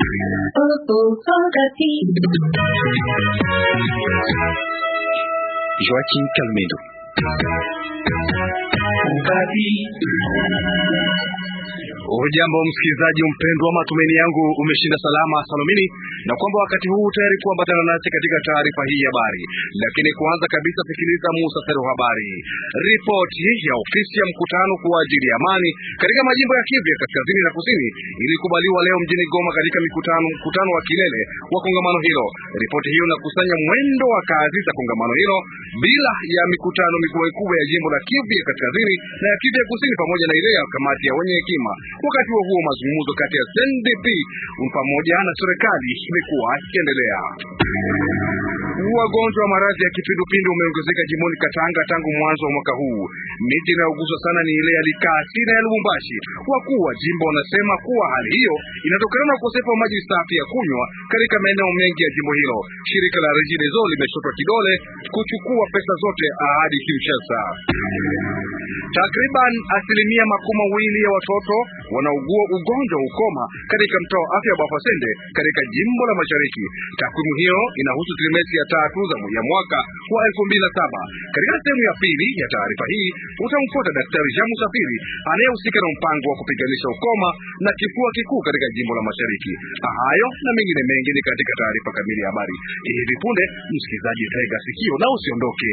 Joaquim Calmedo. Hujambo msikilizaji mpendwa, matumaini yangu umeshinda salama salamini, na kwamba wakati huu tayari kuambatana nasi katika taarifa hii ya habari. Lakini kwanza kabisa, sikiliza muhtasari wa habari. Ripoti ya ofisi ya mkutano kwa ajili ya amani katika majimbo ya Kivu ya kaskazini na kusini ilikubaliwa leo mjini Goma katika mikutano mkutano wa kilele wa kongamano hilo. Ripoti hiyo inakusanya mwendo wa kazi za kongamano hilo bila ya mikutano mikubwa mikubwa ya jimbo la Kivu ya kaskazini na ya Kivu ya kusini pamoja na ile ya kamati ya wenye hekima. Wakati huo huo, mazungumzo kati ya CNDP pamoja na serikali imekuwa ikiendelea. Wagonjwa wa maradhi ya kipindupindu umeongezeka jimboni Katanga tangu mwanzo wa mwaka huu. Miji inayoguswa sana ni ile ya Likasi na ya Lubumbashi. Wakuu wa jimbo wanasema kuwa hali hiyo inatokana na ukosefu wa maji safi ya kunywa katika maeneo mengi ya jimbo hilo. Shirika la Regideso limeshotwa kidole kuchukua pesa zote hadi Kinshasa. Takriban asilimia makumi mawili ya watoto wanaugua ugonjwa wa ukoma katika mtaa wa afya wa Bafasende katika jimbo la Mashariki. Takwimu hiyo inahusu trimesi ya tatu za ya mwaka wa elfu mbili na saba. Katika sehemu ya pili ya taarifa hii utamfuata Daktari Jean Musafiri anayehusika na mpango wa kupiganisha ukoma na kifua kikuu katika jimbo la Mashariki. Hayo na mengine mengi ni katika taarifa kamili ya habari hivi punde. Msikilizaji, tega sikio na usiondoke.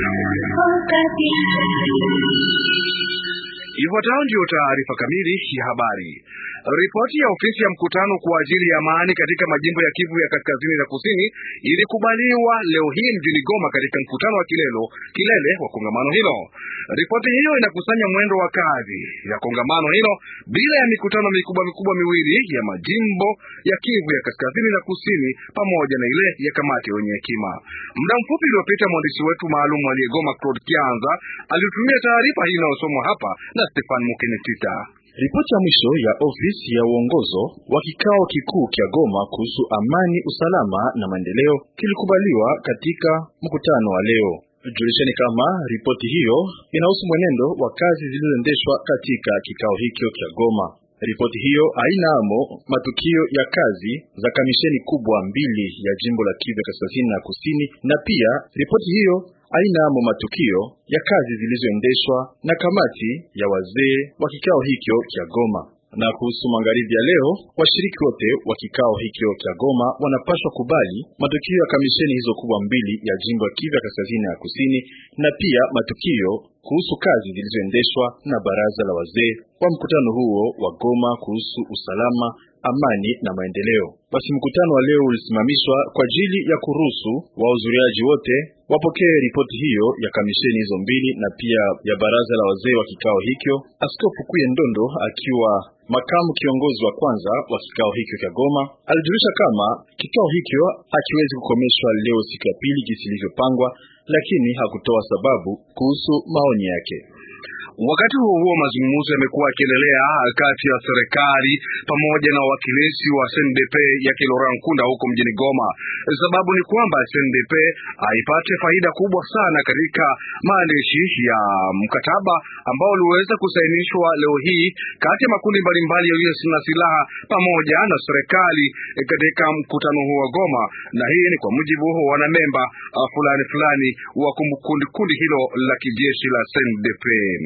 Ifuatayo ndiyo taarifa kamili ya habari. Ripoti ya ofisi ya mkutano kwa ajili ya amani katika majimbo ya Kivu ya kaskazini na kusini ilikubaliwa leo hii mjini Goma katika mkutano wa kilelo kilele wa kongamano hilo. Ripoti hiyo inakusanya mwendo wa kazi ya kongamano hilo bila ya mikutano mikubwa mikubwa miwili ya majimbo ya Kivu ya kaskazini na kusini pamoja na ile ya kamati ya wenye hekima. Muda mfupi uliopita mwandishi wetu maalum aliyegoma Claude Kianza alitumia taarifa hii inayosomwa hapa na Stefan Mukenetita. Ripoti ya mwisho ya ofisi ya uongozo wa kikao kikuu kya Goma kuhusu amani, usalama na maendeleo kilikubaliwa katika mkutano wa leo. Julisheni kama ripoti hiyo inahusu mwenendo wa kazi zilizoendeshwa katika kikao hicho cha Goma. Ripoti hiyo haina amo matukio ya kazi za kamisheni kubwa mbili ya jimbo la Kivu kaskazini na kusini, na pia ripoti hiyo haina amo matukio ya kazi zilizoendeshwa na kamati ya wazee wa kikao hicho cha Goma. Na kuhusu magharibi ya leo, washiriki wote wa kikao hicho cha Goma wanapaswa kubali matukio ya kamisheni hizo kubwa mbili ya jimbo ya Kivu kaskazini na kusini, na pia matukio kuhusu kazi zilizoendeshwa na baraza la wazee wa mkutano huo wa Goma kuhusu usalama, amani na maendeleo. Basi mkutano wa leo ulisimamishwa kwa ajili ya kuruhusu wahudhuriaji wote wapokee ripoti hiyo ya kamisheni hizo mbili na pia ya baraza la wazee wa kikao hicho. Askofu Kuye Ndondo akiwa makamu kiongozi wa kwanza wa kikao hicho cha Goma alijulisha kama kikao hicho hakiwezi kukomeshwa leo siku ya pili jinsi ilivyopangwa, lakini hakutoa sababu kuhusu maoni yake. Wakati huo huo, mazungumzo yamekuwa yakiendelea kati ya serikali pamoja na wawakilishi wa SNDP ya Kilora Nkunda huko mjini Goma. Sababu ni kwamba SNDP haipate faida kubwa sana katika maandishi ya mkataba ambao uliweza kusainishwa leo hii kati ya makundi mbalimbali yaliyo na silaha pamoja na serikali katika mkutano huo wa Goma, na hii ni kwa mujibu wa wanamemba fulani fulani wa kundi kundi hilo la kijeshi la SNDP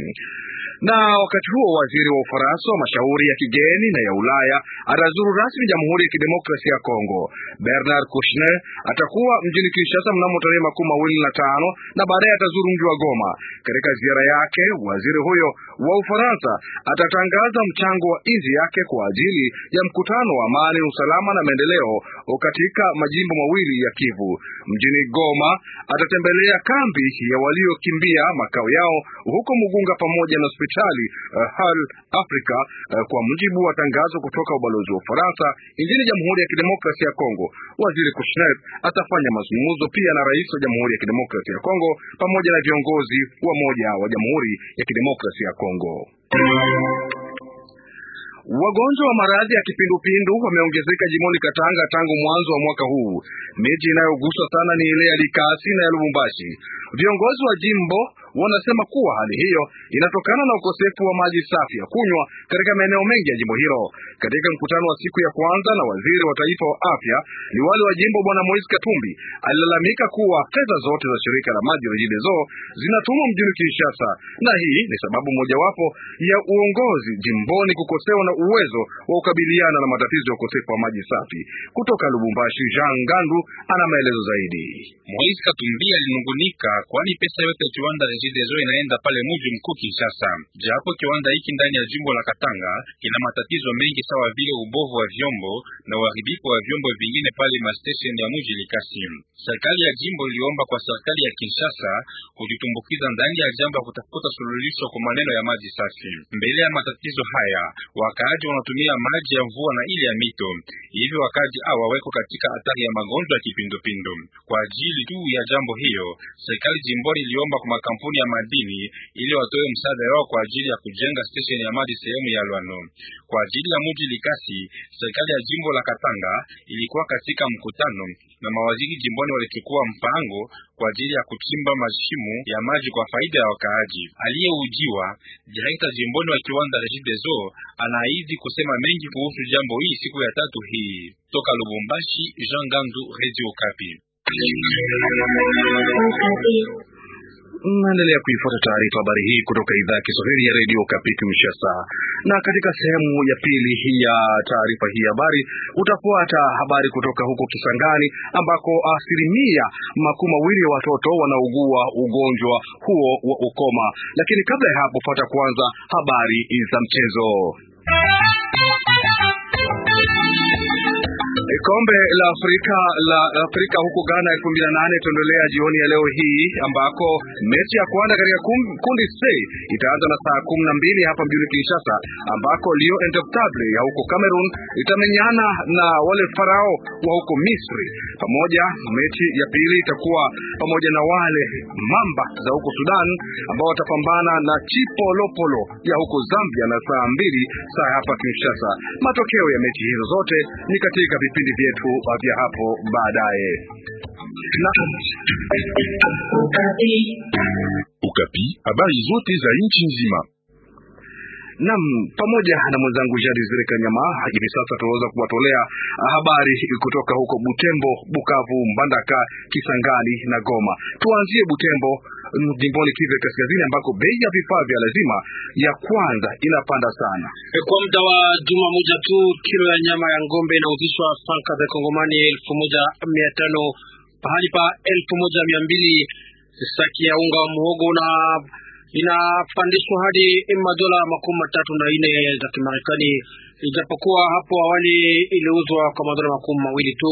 na wakati huo waziri wa Ufaransa wa mashauri ya kigeni na ya Ulaya atazuru rasmi Jamhuri ya Kidemokrasia ya Kongo. Bernard Kouchner atakuwa mjini Kinshasa mnamo tarehe makumi mawili na tano na baadaye atazuru mji wa Goma. Katika ziara yake, waziri huyo wa Ufaransa atatangaza mchango wa nchi yake kwa ajili ya mkutano wa amani, usalama na maendeleo katika majimbo mawili ya Kivu. Mjini Goma atatembelea kambi ya waliokimbia makao yao huko Mugunga pamoja na hospitali uh, Hal Africa uh, kwa mujibu wa tangazo kutoka ubalozi wa Ufaransa nchini Jamhuri ya Kidemokrasia ya Kongo. Waziri Kushner atafanya mazungumzo pia na rais wa Jamhuri ya Kidemokrasia ya Kongo pamoja na viongozi wa moja wa Jamhuri ya Kidemokrasia ya Kongo. Wagonjwa wa maradhi ya kipindupindu wameongezeka jimoni Katanga tangu mwanzo wa mwaka huu. Miji inayoguswa sana ni ile ya Likasi na ya Lubumbashi. Viongozi wa jimbo wanasema kuwa hali hiyo inatokana na ukosefu wa maji safi ya kunywa katika maeneo mengi ya jimbo hilo. Katika mkutano wa siku ya kwanza na waziri wa taifa wa afya, liwali wa jimbo Bwana Moise Katumbi alilalamika kuwa fedha zote za shirika la maji Regideso zinatumwa mjini Kinshasa, na hii ni sababu mojawapo ya uongozi jimboni kukosewa na uwezo wa kukabiliana na matatizo ya ukosefu wa maji safi. Kutoka Lubumbashi, Jean Gandu ana maelezo zaidi. Moise Katumbi alinungunika kwani pesa yote ya kiwanda Regideso inaenda pale mji mkuu Kinshasa, japo kiwanda hiki ndani ya jimbo la Katanga kina matatizo mengi sawa vile ubovu wa vyombo na uharibifu wa vyombo vingine pale ma station ya mji Likasi. Serikali ya jimbo iliomba kwa serikali ya Kinshasa kujitumbukiza ndani ya jambo ya kutafuta suluhisho kwa maneno ya maji safi. Mbele ya matatizo haya, wakaaji wanatumia maji ya mvua na ile ya mito, hivyo wakaaji hawa weko katika hatari ya magonjwa ya kipindupindu. Kwa ajili tu ya jambo hiyo, serikali jimboni iliomba kwa makampuni ya madini ili watoe msaada wao kwa ajili ya kujenga station ya maji sehemu ya Lwano. Kwa ajili ya mji Likasi, serikali ya jimbo la Katanga ilikuwa katika mkutano na mawaziri jimboni walichukua mpango kwa ajili ya kuchimba mashimo ya maji kwa faida ya wakaaji. Aliyeujiwa direkta jimboni wa kiwanda Regideso anaahidi kusema mengi kuhusu jambo hii siku ya tatu hii. Toka Lubumbashi, Jean Gandu, Radio Kapi. Naendelea kuifuata taarifa habari hii kutoka idhaa ya Kiswahili ya redio Kapi Kinshasa. Na katika sehemu ya pili ya taarifa hii habari utafuata habari kutoka huko Kisangani ambako asilimia makumi mawili ya watoto wanaugua ugonjwa huo wa ukoma. Lakini kabla ya hapo, fuata kwanza habari za mchezo. Kombe la Afrika la Afrika huko Ghana elfu mbili na nane itaendelea jioni ya leo hii ambako mechi ya kwanza katika kundi C itaanza na saa kumi na mbili hapa mjini Kinshasa, ambako Lio Indomitable ya huko Cameroon itamenyana na wale Farao wa huko Misri. Pamoja mechi ya pili itakuwa pamoja na wale Mamba za huko Sudan ambao watapambana na Chipolopolo ya huko Zambia na saa mbili saa hapa Kinshasa. Matokeo ya mechi hizo zote ni katika vipindi vyetu vya hapo baadaye. Na Ukapi, habari zote za nchi nzima. Nam, pamoja na mwenzangu Jadi Zire Kanyama, hivi sasa tunaweza kuwatolea habari kutoka huko Butembo, Bukavu, Mbandaka, Kisangani na Goma. Tuanzie Butembo, jimboni Kivu Kaskazini, ambako bei ya vifaa vya lazima ya kwanza inapanda sana. Kwa muda wa juma moja tu, kilo ya nyama ya ng'ombe inauzishwa franka za Kongomani elfu moja mia tano pahali pa elfu moja mia mbili. Saki ya unga wa muhogo na inapandishwa hadi madola makumi matatu na nne za Kimarekani, ijapokuwa hapo awali iliuzwa kwa madola makumi mawili tu.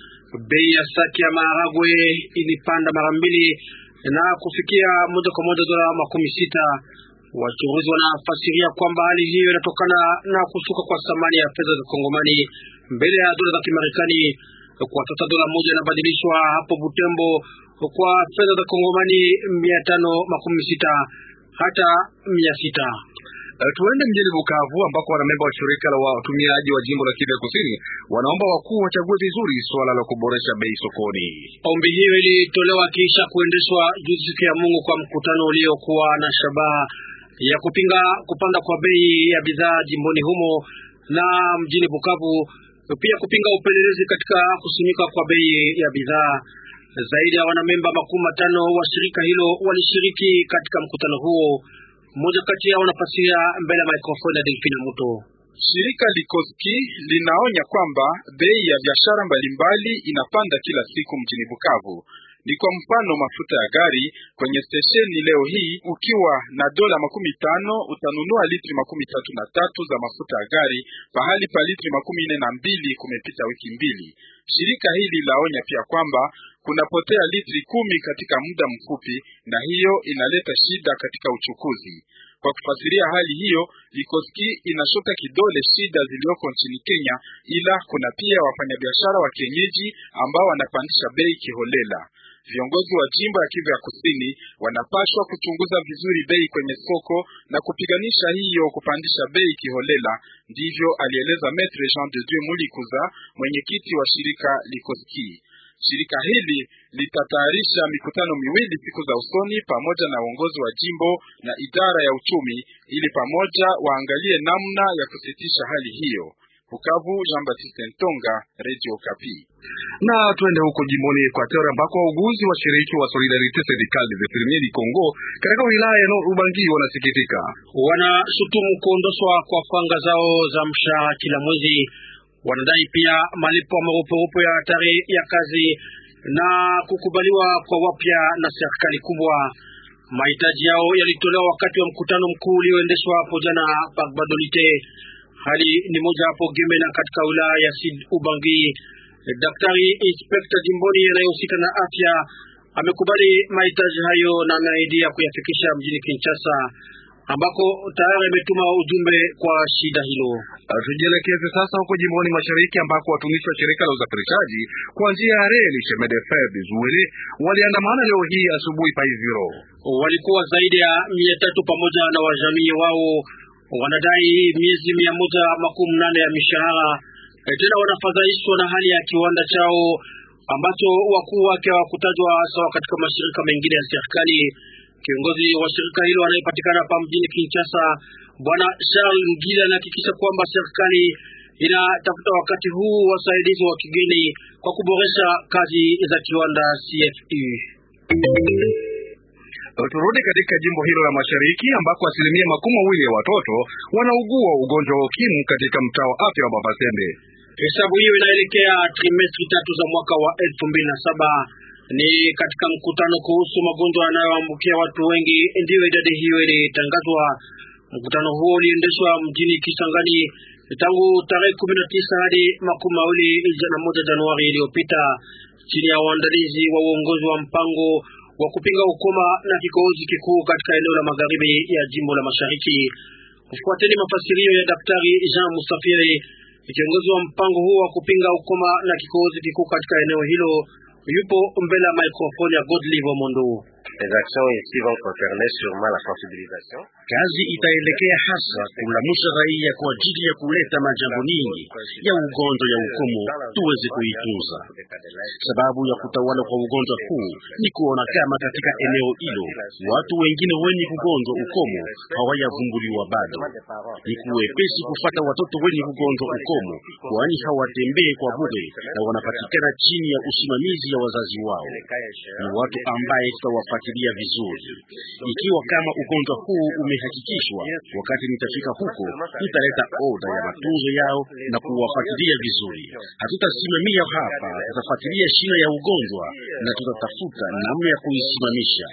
Bei ya saki ya maharagwe ilipanda mara mbili na kufikia moja kwa moja dola makumi sita. Wachunguzi wanafasiria kwamba hali hiyo inatokana na kushuka kwa thamani ya fedha za Kongomani mbele ya dola za Kimarekani. Kwa sasa dola moja inabadilishwa hapo Butembo kwa fedha za Kongomani mia tano makumi sita hata mia sita. Uh, tuende mjini Bukavu ambako wanamemba wa shirika la watumiaji wa jimbo la Kivu Kusini wanaomba wakuu wachague vizuri suala la kuboresha bei sokoni. Ombi hiyo ilitolewa kisha kuendeshwa juzi siku ya Mungu kwa mkutano uliokuwa na shabaha ya kupinga kupanda kwa bei ya bidhaa jimboni humo na mjini Bukavu, pia kupinga upelelezi katika kusimika kwa bei ya bidhaa. Zaidi ya wanamemba makumi matano wa shirika hilo walishiriki katika mkutano huo. Mmoja kati yao anafasiria mbele ya mikrofoni ya Delfina Muto. Shirika Likoski linaonya kwamba bei ya biashara mbalimbali inapanda kila siku mjini Bukavu. Ni kwa mfano mafuta ya gari kwenye stesheni leo hii, ukiwa na dola makumi tano utanunua litri makumi tatu na tatu za mafuta ya gari pahali pa litri makumi nne na mbili kumepita wiki mbili. Shirika hili laonya pia kwamba kunapotea litri kumi katika muda mfupi, na hiyo inaleta shida katika uchukuzi. Kwa kufasiria hali hiyo, Likoski inashota kidole shida zilizoko nchini Kenya, ila kuna pia wafanyabiashara wa kienyeji ambao wanapandisha bei kiholela. Viongozi wa jimbo ya Kivu ya Kusini wanapaswa kuchunguza vizuri bei kwenye soko na kupiganisha hiyo kupandisha bei kiholela. Ndivyo alieleza Maitre Jean de Dieu Mulikuza, mwenyekiti wa shirika Likoski. Shirika hili litatayarisha mikutano miwili siku za usoni pamoja na uongozi wa jimbo na idara ya uchumi ili pamoja waangalie namna ya kusitisha hali hiyo. Bukavu, Jean Baptiste Ntonga, Radio Kapi. Na twende huko jimboni Equateur ambako wauguzi washiriki wa Solidarite Syndicale des Infirmiers du Congo katika wilaya ya Ubangi wanasikitika, wanashutumu kuondoshwa kwa fanga zao za mshahara kila mwezi. Wanadai pia malipo ya marupurupu ya hatari ya kazi na kukubaliwa kwa wapya na serikali kubwa. Mahitaji yao yalitolewa wakati wa mkutano mkuu ulioendeshwa hapo jana Badolite. Hali ni moja hapo Gemena katika wilaya ya Sud Ubangi. Daktari inspekta jimboni anayehusika na afya amekubali mahitaji hayo na ameahidia kuyafikisha mjini Kinshasa ambako tayari ametuma ujumbe kwa shida hilo. Tujielekeze sasa huko jimboni mashariki ambako watumishi wa shirika la usafirishaji kwa njia ya reli Chemin-de-Fer Zuele waliandamana leo hii asubuhi Paiziro. Walikuwa zaidi ya mia tatu pamoja na wajamii wao, wanadai miezi mia moja makumi nane ya mishahara. Tena wanafadhaishwa na hali ya kiwanda chao ambacho wakuu wake hawakutajwa sawa katika mashirika mengine ya serikali. Kiongozi wa shirika hilo anayepatikana hapa mjini Kinshasa, bwana Charles Ngila, anahakikisha kwamba serikali inatafuta wakati huu wasaidizi wa kigeni kwa kuboresha kazi za kiwanda CFE. Turudi katika jimbo hilo la mashariki ambako asilimia makumi mawili ya watoto wanaugua ugonjwa wa ukimwi katika mtaa wa afya wa Babasembe. Hesabu hiyo inaelekea trimestri tatu za mwaka wa elfu mbili na saba. Ni katika mkutano kuhusu magonjwa yanayoambukia watu wengi ndiyo idadi hiyo ilitangazwa. Mkutano huo uliendeshwa mjini Kisangani tangu tarehe kumi na tisa hadi makumi mawili na moja Januari iliyopita chini ya uandalizi wa uongozi wa mpango wa kupinga ukoma na kikohozi kikuu katika eneo la magharibi ya jimbo la mashariki. Kufuateni mafasirio ya Daktari Jean Musafiri, kiongozi wa mpango huo wa kupinga ukoma na kikohozi kikuu katika eneo hilo, yupo mbele ya maikrofoni ya Godlive Mondo. Kazi itaelekea hasa kulamusha raia kwa ajili ya kuleta majambo nyingi ya ugonjwa ya ukomo tuweze kuitunza. Sababu ya kutawala kwa ugonjwa huu ni kuona kama katika eneo hilo watu wengine wenye kugonjwa ukomo hawayavumbuliwa bado. Ni kuwepesi kufata watoto wenye kugonjwa ukomo, kwani hawatembee kwa bure na wanapatikana chini ya usimamizi ya wazazi wao. Ni watu ambaye tutawafuatilia vizuri. Ikiwa kama ugonjwa huu umehakikishwa, wakati nitafika huko, nitaleta oda ya matunzo yao na kuwafuatilia vizuri. Hatutasimamia hapa, tutafuatilia shina ya ugonjwa na tutatafuta namna ya kuisimamisha.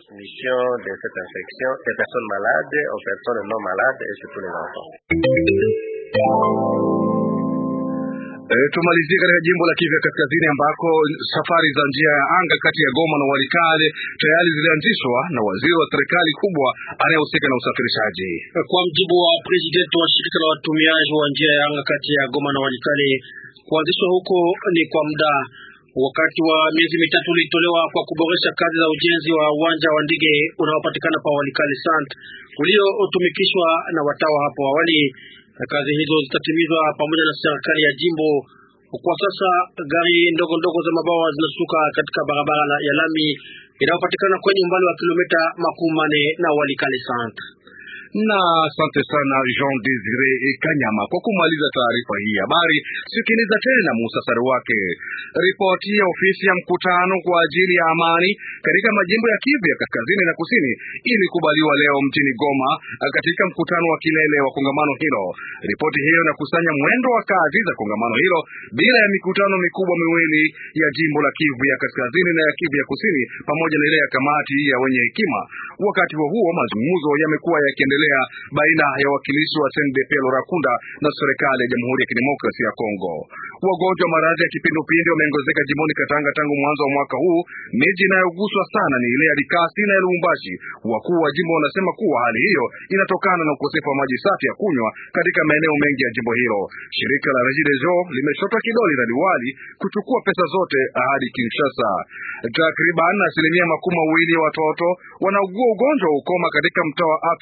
E, tumalizie katika jimbo la Kivu ya Kaskazini ambako safari za njia ya anga kati ya Goma na Walikale tayari zilianzishwa na waziri wa serikali kubwa anayehusika na usafirishaji. Kwa mjibu wa presidenti wa shirika la watumiaji wa njia ya anga kati ya Goma na Walikale, kuanzishwa huko ni kwa muda. Wakati wa miezi mitatu ulitolewa kwa kuboresha kazi za ujenzi wa uwanja wa ndege unaopatikana pa Walikale Sant uliotumikishwa na watawa hapo awali. Kazi hizo zitatimizwa pamoja na serikali ya jimbo. Kwa sasa gari ndogo ndogo za mabawa zinashuka katika barabara ya lami inayopatikana kwenye umbali wa kilomita makumi manne na Walikale Centre. Na asante sana Jean Desire Kanyama kwa kumaliza taarifa hii habari. Sikiliza tena muhtasari wake. Ripoti ya ofisi ya mkutano kwa ajili ya amani katika majimbo ya Kivu ya kaskazini na kusini ilikubaliwa leo mjini Goma katika mkutano wa kilele wa kongamano hilo. Ripoti hiyo inakusanya mwendo wa kazi za kongamano hilo bila ya mikutano mikubwa miwili ya jimbo la Kivu ya kaskazini na ya Kivu ya kusini pamoja na ile ya kamati ya wenye hekima. Wakati huo huo, mazungumzo yamekuwa yakiendelea baina ya wakilishi wa CNDP Lorakunda na serikali ya Jamhuri ya Kidemokrasia ya Kongo. Wagonjwa wa maradhi ya kipindupindu wameongezeka jimboni Katanga tangu mwanzo wa mwaka huu. Miji inayoguswa sana ni ile ya Likasi na ya Lubumbashi. Wakuu wa jimbo wanasema kuwa hali hiyo inatokana na ukosefu wa maji safi ya kunywa katika maeneo mengi ya jimbo hilo. Shirika la Regideso limeshotwa kidole na liwali kuchukua pesa zote hadi Kinshasa. Takriban asilimia makumi mawili ya watoto wanaugua ugonjwa wa ukoma katika mtaa wa afya wa Bapase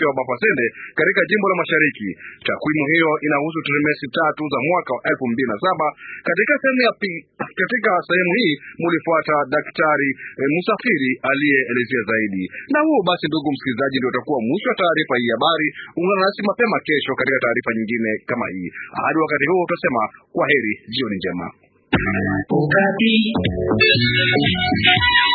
Mutende katika jimbo la Mashariki. Takwimu hiyo inahusu trimesi tatu za mwaka wa elfu mbili na saba. Katika sehemu ya pi, katika sehemu hii mulifuata daktari e, Musafiri aliyeelezea zaidi. Na huo basi, ndugu msikilizaji, ndio utakuwa mwisho wa taarifa hii habari. Ungana nasi mapema kesho katika taarifa nyingine kama hii. Hadi wakati huo, utasema kwa heri, jioni njema. Ukati.